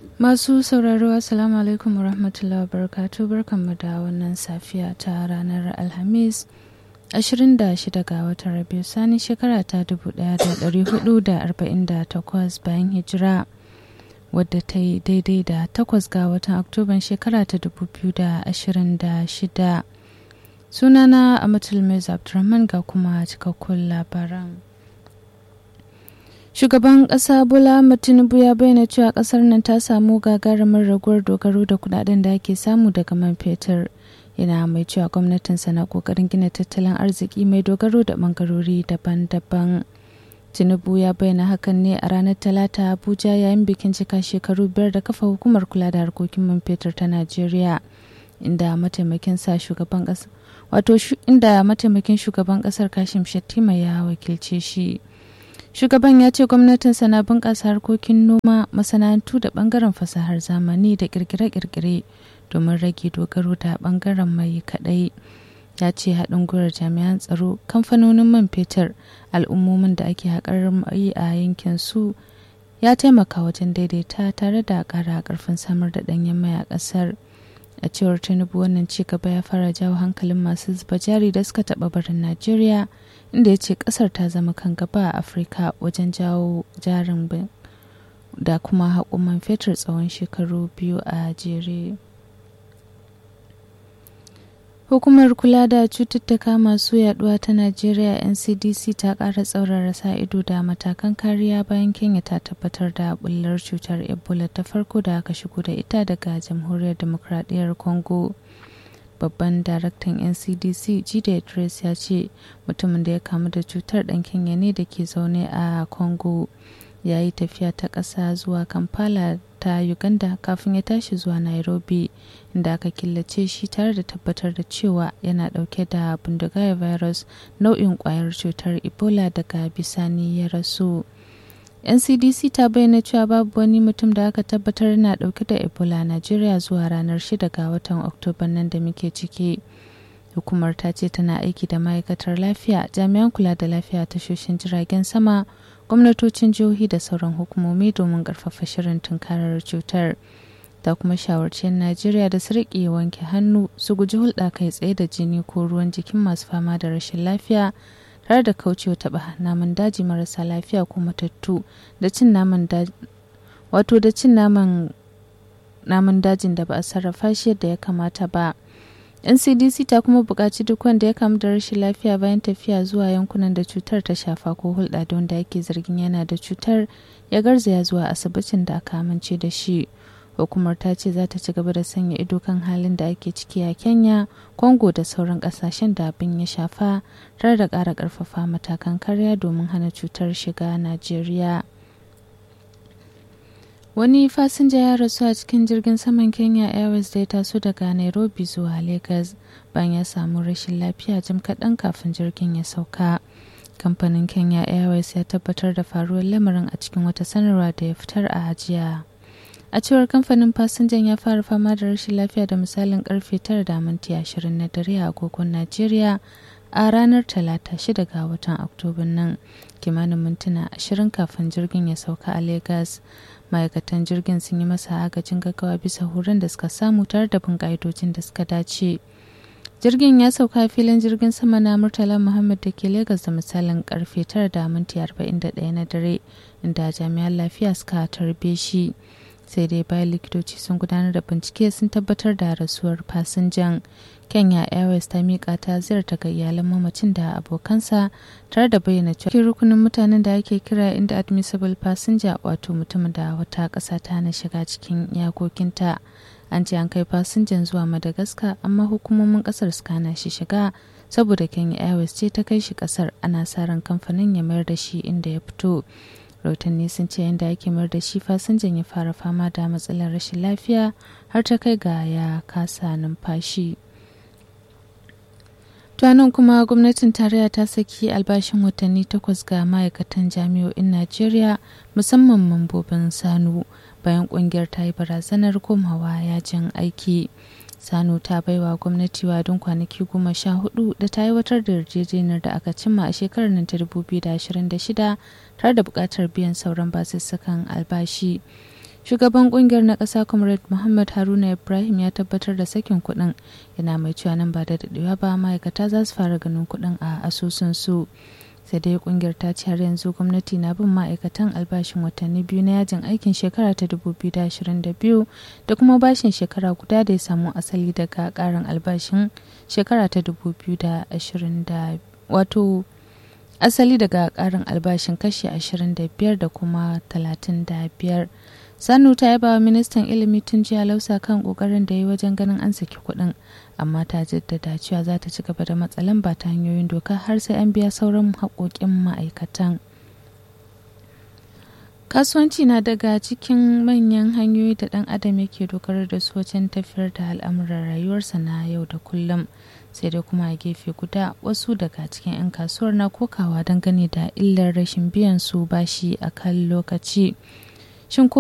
Masu sauraro Assalamu alaikum warahmatullahi wabarakatuh barkanmu da wannan safiya ta ranar Alhamis 26 ga watan Rabiu Sani shekara ta 1448 bayan hijira wadda ta yi daidai da 8 ga watan Oktoban shekara ta 2026. Sunana Amatul Mez Abdulrahman ga kuma cikakkun labaran. Shugaban ƙasa Bola Tinubu ya bayyana cewa ƙasar nan ta samu gagarumin raguwar dogaro da kudaden da ake samu daga man fetur. Yana mai cewa gwamnatinsa na ƙoƙarin gina tattalin arziki mai dogaro da ɓangarori daban-daban. Tinubu ya bayyana hakan ne a ranar Talata Abuja yayin bikin cika shekaru biyar da kafa hukumar kula da harkokin man fetur ta Najeriya. Inda mataimakin sa shugaban ƙasa wato inda mataimakin shugaban ƙasar Kashim Shettima ya wakilce shi. shugaban ya ce gwamnatinsa na bunƙasa harkokin noma masana'antu da ɓangaren fasahar zamani da ƙirƙire-ƙirƙire domin rage dogaro da ɓangaren mai kaɗai ya ce haɗin gwiwar jami'an tsaro kamfanonin man fetur al'ummomin da ake haƙar mai a yankin su ya taimaka wajen daidaita tare da ƙara ƙarfin samar da ɗanyen mai a ƙasar a cewar tinubu wannan ci gaba ya fara jawo hankalin masu zuba jari da suka taɓa barin najeriya inda ya ce kasar ta zama kan gaba a afirka wajen jawo jarin da kuma haƙuman fetur tsawon shekaru biyu a jere hukumar kula da cututtuka masu yaduwa ta najeriya ncdc ta ƙara tsaurara sa ido da matakan kariya bayan kenya ta tabbatar da bullar cutar ebola ta farko da aka shigo da ita daga jamhuriyar demokradiyyar congo babban daraktan ncdc jide idris ya ce mutumin da ya kamu da cutar dan kenya ne da ke zaune a congo ya yi tafiya ta ƙasa zuwa kampala ta uganda kafin ya tashi zuwa nairobi inda aka killace shi tare da tabbatar da cewa yana dauke da bindigayar virus nau'in kwayar cutar ebola daga bisani ya rasu ncdc ta bayyana cewa babu wani mutum da aka tabbatar yana dauke da ebola a najeriya zuwa ranar 6 ga watan oktoba nan da muke ciki hukumar ta ce tana aiki da ma'aikatar lafiya jami'an kula da lafiya tashoshin jiragen sama gwamnatocin jihohi da sauran hukumomi domin karfafa shirin tunkarar cutar ta kuma shawarci najeriya da su riƙe wanke hannu su guji hulɗa kai tsaye da jini ko ruwan jikin masu fama da rashin lafiya tare da kaucewa taɓa naman daji marasa lafiya ko matattu da cin naman daji wato da cin naman naman dajin da ba a sarrafa shi yadda ya kamata ba ncdc ta kuma buƙaci duk wanda ya kamu da rashin lafiya bayan tafiya zuwa yankunan da cutar ta shafa ko hulɗa da wanda ake zargin yana da cutar ya garzaya zuwa asibitin da aka amince da shi hukumar ta ce za ta ci gaba da sanya ido kan halin da ake ciki a kenya congo da sauran kasashen da abin ya shafa tare da ƙara ƙarfafa matakan karya domin hana cutar shiga najeriya wani fasinja ya rasu a cikin jirgin saman kenya airways da ya taso daga nairobi zuwa lagos bayan ya samu rashin lafiya jim kaɗan kafin jirgin ya sauka kamfanin kenya airways ya tabbatar da faruwar lamarin a cikin wata sanarwa da ya fitar a jiya a cewar kamfanin fasinjan ya fara fama da rashin lafiya da misalin karfe 9 da minti 20 na dare a agogon najeriya a ranar talata 6 ga watan oktoba nan kimanin mintuna 20 kafin jirgin ya sauka a lagos ma'aikatan jirgin sun yi masa agajin gaggawa bisa horon da suka samu tare da bin ka'idojin da suka dace jirgin ya sauka filin jirgin sama na murtala muhammad da ke lagos da misalin karfe 9 da minti 41 na dare inda jami'an lafiya suka tarbe shi sai dai bayan likitoci sun gudanar da bincike sun tabbatar da rasuwar fasinjan kenya airways ta miƙa ta ziyarta ga iyalan mamacin da abokansa tare da bayyana cewa rukunin mutanen da ake kira inda admissible passenger wato mutumin da wata ƙasa ta na shiga cikin iyakokinta an ce an kai fasinjan zuwa madagascar amma hukumomin ƙasar suka hana shi shiga saboda kenya airways ce ta kai shi ƙasar ana sa ran kamfanin ya mayar da shi inda ya fito rahotanni sun ce yadda ake mayar da shi fasinjan ya fara fama da matsalar rashin lafiya har ta kai ga ya kasa numfashi tuwanin kuma gwamnatin tarayya ta saki albashin watanni takwas ga ma'aikatan jami'o'in najeriya musamman mambobin sanu bayan kungiyar ta yi barazanar komawa yajin aiki sanu ta baiwa gwamnati wadin kwanaki goma sha hudu da ta aiwatar da yarjejeniyar da aka cimma a shekarar nan ta 2026 tare da buƙatar biyan sauran basussukan albashi shugaban kungiyar na ƙasa comrade muhammad haruna ibrahim ya tabbatar da sakin kuɗin yana mai cewa nan ba da daɗewa ba ma'aikata za su fara ganin kuɗin a asusun su sai dai kungiyar ta ce har yanzu gwamnati na bin ma'aikatan albashin watanni biyu na yajin aikin shekara ta 2022 da kuma bashin shekara guda da ya samu asali daga karin albashin shekara ta 2020 wato asali daga karin albashin kashi 25 da kuma 35 sanu ta yaba wa ministan ilimi tun jiya lausa kan kokarin da ya yi wajen ganin an saki kuɗin amma ta jaddada cewa za ta ci gaba da matsalan ba ta hanyoyin doka har sai an biya sauran haƙoƙin ma'aikatan kasuwanci na daga cikin manyan hanyoyi da ɗan adam yake dogara da su wajen tafiyar da al'amuran rayuwarsa na yau da kullum sai dai kuma a gefe guda wasu daga cikin 'yan kasuwar na kokawa dangane da illar rashin biyan su bashi a kan lokaci shin ko